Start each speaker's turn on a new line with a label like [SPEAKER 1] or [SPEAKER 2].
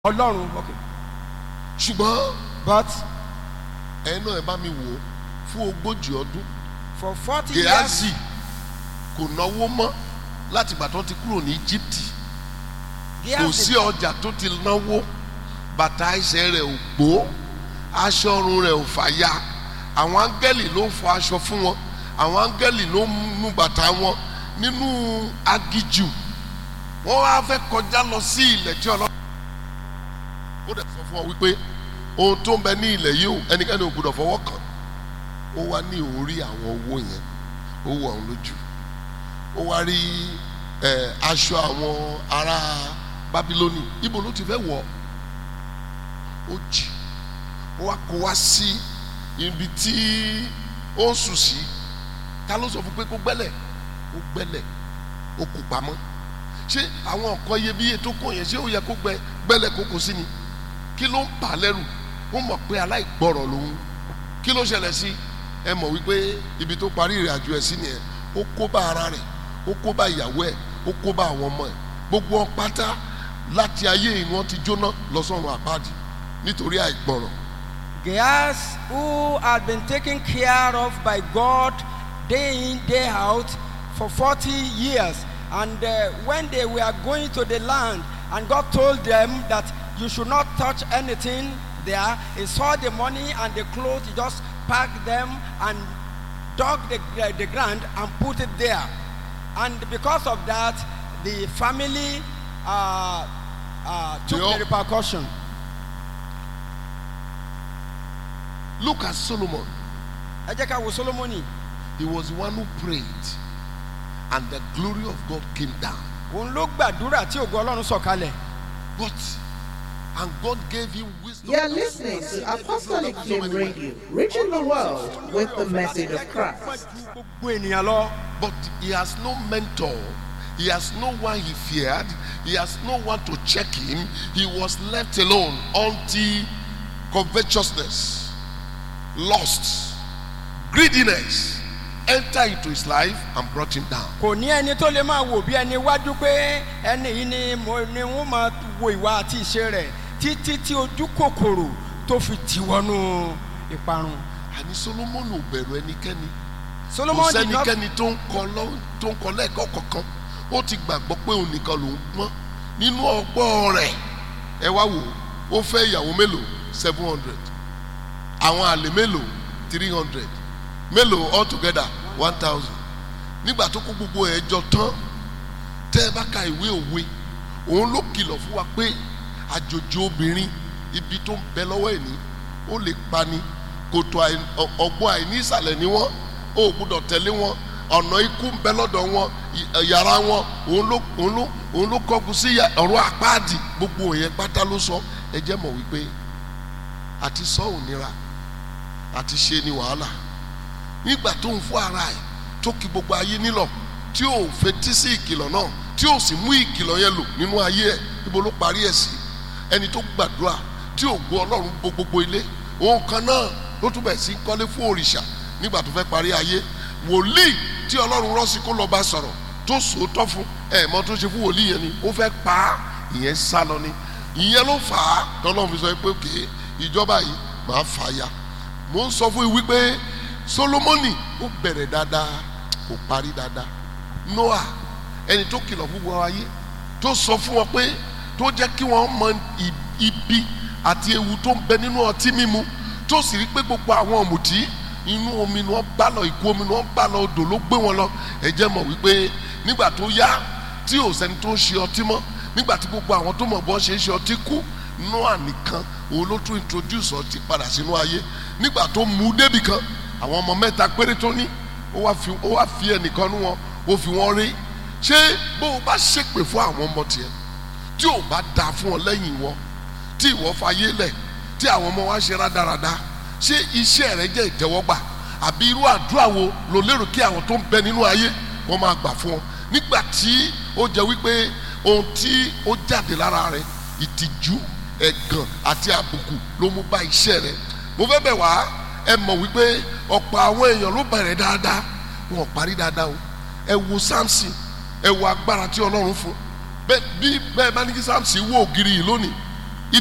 [SPEAKER 1] ọlọ́run okay
[SPEAKER 2] ṣùgbọ́n
[SPEAKER 1] but
[SPEAKER 2] ẹ náà ẹ bá mi wò ó fún ogójì ọdún
[SPEAKER 1] for forty years
[SPEAKER 2] Gehazi kò náwó mọ́ láti ìgbà tó ti kúrò ní Egypt kò
[SPEAKER 1] Gehazi
[SPEAKER 2] sí ọjà tó ti náwó bàtà ẹsẹ̀ rẹ̀ ò gbó aṣọ ọrùn rẹ̀ ò fàya àwọn áńgẹ́lì ló ń fọ aṣọ fún wọn àwọn áńgẹ́lì ló ń nu bàtà wọn nínú agijù wọ́n wá fẹ́ kọjá lọ sí ilẹ̀ tí ọlọ́run ó dẹ̀ sọ fún wọn wípé ohun tó ń bẹ ní ilẹ̀ yìí o ẹnikẹ́ni ò gbọdọ̀ fọwọ́ kàn ó wá ní orí àwọn owó yẹn ó wọ àwọn lójú ó wá rí ẹ aṣọ àwọn ará Bábílónì ibo ló ti fẹ́ wọ̀ ó jì ó wá kó wá sí ibi tí ó ń sùn sí ta ló sọ fún pé kó gbẹ́lẹ̀ ó gbẹ́lẹ̀ ó kó pamọ́ ṣé àwọn nǹkan iyebíye tó kó yẹn ṣé ó yẹ kó gbẹ gbẹ́lẹ̀ kó kó sí ni kí ló ń bà á lẹ́rù ó mọ̀ pé aláìgbọ́rọ̀ lòun kí ló ṣẹlẹ̀ sí ẹ mọ̀ wípé ibi tó parí ìrìn àjò ẹ̀ sí nìyẹn ó kó bá ara rẹ̀ ó kó bá ìyàwó ẹ̀ ó kó bá àwọn ọmọ ẹ̀ gbogbo wọn pátá láti ayé ìní wọn ti jóná lọ sọ́run àpáàdì nítorí àìgbọ́rọ̀
[SPEAKER 1] Gehazi who had been taken care of by God day in day out for forty years and uh, when they were going to the land and God told them that you should not touch anything there he saw the money and the clothes he just packed them and dug the, uh, the ground and put it there and because of that the family uh, uh, took
[SPEAKER 2] They all-
[SPEAKER 1] the repercussion
[SPEAKER 2] look at Solomon
[SPEAKER 1] ẹ jẹ́ ká wo solomoni
[SPEAKER 2] he was the one who prayed and the glory of God came down
[SPEAKER 1] òun ló gbàdúrà tí ògo ọlọ́run sọ̀kalẹ̀
[SPEAKER 2] but and God gave him wisdom
[SPEAKER 3] You're listening to Apostolic Flame Radio, reaching the world with the message of Christ.
[SPEAKER 1] ju gbogbo ènìyàn lọ
[SPEAKER 2] But he has no mentor. He has no one he feared. He has no one to check him. He was left alone until covetousness, lust, greediness enter into his life and brought him down.
[SPEAKER 1] kò ní ẹni tó lè máa wò bí ẹni wájú pé ẹni yìí ni mo ni wọ́n máa wo ìwà àti ìṣe rẹ̀ títí tí ojú kòkòrò tó fi tì wọnú ìparun
[SPEAKER 2] Àní Solomoni ò bẹ̀rù ẹnikẹ́ni. Kò
[SPEAKER 1] solomon did not
[SPEAKER 2] sẹ́nikẹ́ni tó ń kọ lọ́- tó ń kọ lẹ́ẹ̀kọ́ kankan. Ó ti gbàgbọ́ pé òun nìkan lòún pọ́n. Nínú ọgbọ́n rẹ̀ ẹ wá wò ó ó fẹ́ ìyàwó mélòó seven hundred. Àwọn àlè mélòó three hundred. Mélòó altogether one thousand. Nígbà tó kó gbogbo ẹ̀ jọ tán tẹ́ ẹ bá ka ìwé òwe òun ló kìlọ̀ fún wa pé àjòjì obìnrin ibi tó ń bẹ lọ́wọ́ ẹ̀ ní ó lè pani kòtò àì- ọ- ọgbọ́n àìní ìsàlẹ̀ ni wọ́n ó gbúdọ̀ tẹ̀lé wọn ọ̀nà ikú ń bẹ lọ́dọ̀ wọn ì- yàrá wọn òun ló òun ló òun ló kọ́kù sí yà- ọ̀rọ̀ àpáàdì gbogbo yẹn pátá ló sọ ẹ jẹ́ mọ̀ wípé àti sọ ò nira àti ṣe ni wàhálà nígbà tó ń fún ara ẹ̀ tó kí gbogbo ayé nílọ̀ tí ò fetí sí ìkìlọ̀ náà tí ò sì mú ìkìlọ̀ yẹn lò nínú ayé ẹ̀ níbo ló parí ẹ̀ sí ẹni tó gbàdúrà tí ò gbọ́ ọlọ́run bo gbogbo ilé òun kan náà ló tún bẹ̀ sí kọ́lé fún òrìṣà nígbà tó fẹ́ parí ayé wòlíì tí ọlọ́run rán sí kó lọ́ọ́ bá sọ̀rọ̀ tó sòótọ́ fún ẹ̀ mọ́ tó ṣe fún wòlíì yẹn ni ó fẹ́ pa á ìyẹn sá lọ ni ìyẹn ló fà á tọ́lọ́run fi sọ pé òkè ìjọba yìí máa fà á ya mo ń sọ fún yín wípé Solomoni ó bẹ̀rẹ̀ dáadáa kò parí dáadáa Noah ẹni tó kìlọ̀ fún wọn ayé tó sọ fún wọn pé tó jẹ́ kí wọ́n mọ i- ibi àti ewu tó ń bẹ nínú ọtí mímu tó sì rí pé gbogbo àwọn ọ̀mùtí inú omi ni wọ́n bá lọ ìkú omi ni wọ́n bá lọ odò ló gbé wọn lọ ẹ jẹ́ mọ̀ wípé nígbà tó yá tí ò sẹ́ni tó ń ṣe ọtí mọ́ nígbà tí gbogbo àwọn tó mọ̀ bọ́ ṣe ń ṣe ọtí kú Noah nìkan òun ló tún introduce ọtí padà sínú ayé nígbà tó mú débì kan àwọn ọmọ mẹ́ta péré tó ní ó wá fi ó wá fi ẹnìkan nú wọn ó fi wọn rí ṣé bó o bá ṣépè fún àwọn ọmọ tiẹ̀ tí ò bá da fún ọ lẹ́yìn wọn tí ìwọ fayé lẹ̀ tí àwọn ọmọ wa ṣe rádaràda ṣé iṣẹ́ rẹ jẹ́ ìtẹ́wọ́gbà àbí irú àdúrà wo ló lérò kí àwọn tó ń bẹ nínú ayé wọ́n máa gbà fún ọ nígbà tí ó jẹ́ wípé ohun tí ó jáde lára rẹ ìtìjú ẹ̀gàn àti àbùkù ló mú bá iṣẹ́ rẹ mo fẹ́ bẹ̀ wá ẹ mọ̀ wípé ọ̀pọ̀ àwọn èèyàn ló bẹ̀rẹ̀ dáadáa wọn ò parí dáadáa o ẹ wo Samson ẹ wo agbára tí Ọlọ́run fún bẹ́ẹ̀ bí bẹ́ẹ̀ bá ní kí Samson wó ògiri yìí lónìí